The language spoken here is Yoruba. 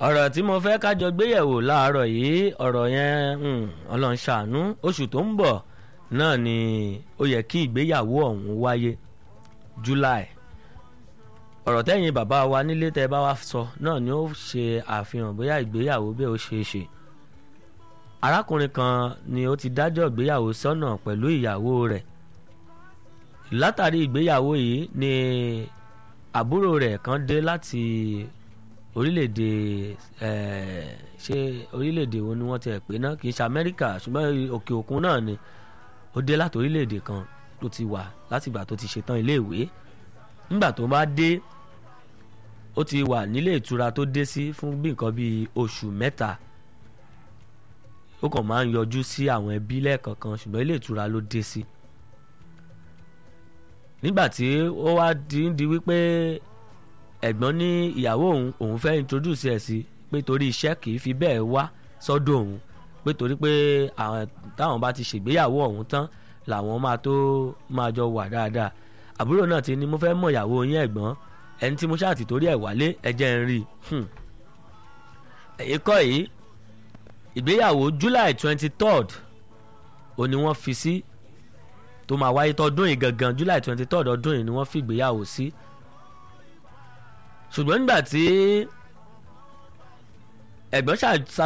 ọ̀rọ̀ tí mo fẹ́ kájọ gbéyẹ̀wò láàárọ̀ yìí ọ̀rọ̀ yẹn ọlọ́run ṣàánú oṣù tó ń bọ̀ náà ni ó yẹ kí ìgbéyàwó ọ̀hún wáyé July ọ̀rọ̀ tẹ́yìn bàbá wa nílé tẹ́ bá wa sọ náà ni ó ṣe àfihàn bóyá ìgbéyàwó bẹ́ẹ̀ ó ṣeé ṣe arákùnrin kan ni ó ti dájọ́ ìgbéyàwó sọ́nà pẹ̀lú ìyàwó rẹ̀ látàrí ìgbéyàwó yìí ni àbúrò rẹ̀ kan dé láti orílẹ̀-èdè ṣé orílẹ̀-èdè wo ni wọ́n ti ẹ̀ pé náà kì í ṣe Amẹ́ríkà ṣùgbọ́n òkè òkun náà ni ó dé láti orílẹ̀-èdè kan tó ti wà látìgbà tó ti ṣetán iléèwé nígbà tó bá dé ó ti wà nílé ìtura tó dé sí fún bí nǹkan bíi oṣù mẹ́ta ó kàn máa ń yọjú sí àwọn ẹbí lẹ́ẹ̀kọ̀ọ̀kan ṣùgbọ́n ilé ìtura ló dé sí nígbà tí ó wá di ń di wípé ẹ̀gbọ́n ní ìyàwó òun òun fẹ́ introduce ẹ̀ sí pé torí iṣẹ́ kì í fi bẹ́ẹ̀ wá sọ́dọ̀ òun pé torí pé àwọn táwọn bá ti ṣègbéyàwó ọ̀hún tán làwọn máa tó máa jọ wà dáadáa àbúrò náà ti ní mo fẹ́ mọ̀ ìyàwó yín ẹ̀gbọ́n ẹni tí mo ṣáà ti torí ẹ̀ wálé ẹ̀jẹ̀ ń rí i ẹ̀yìn kọ́ yìí ìgbéyàwó July twenty third ó ní wọ́n fi sí tó máa wáyé tọdún yìí gangan July twenty third ọdún yìí ni wọ́n fi ìgbéyàwó sí ṣùgbọ́n nígbà tí ẹ̀gbọ́n ṣàṣà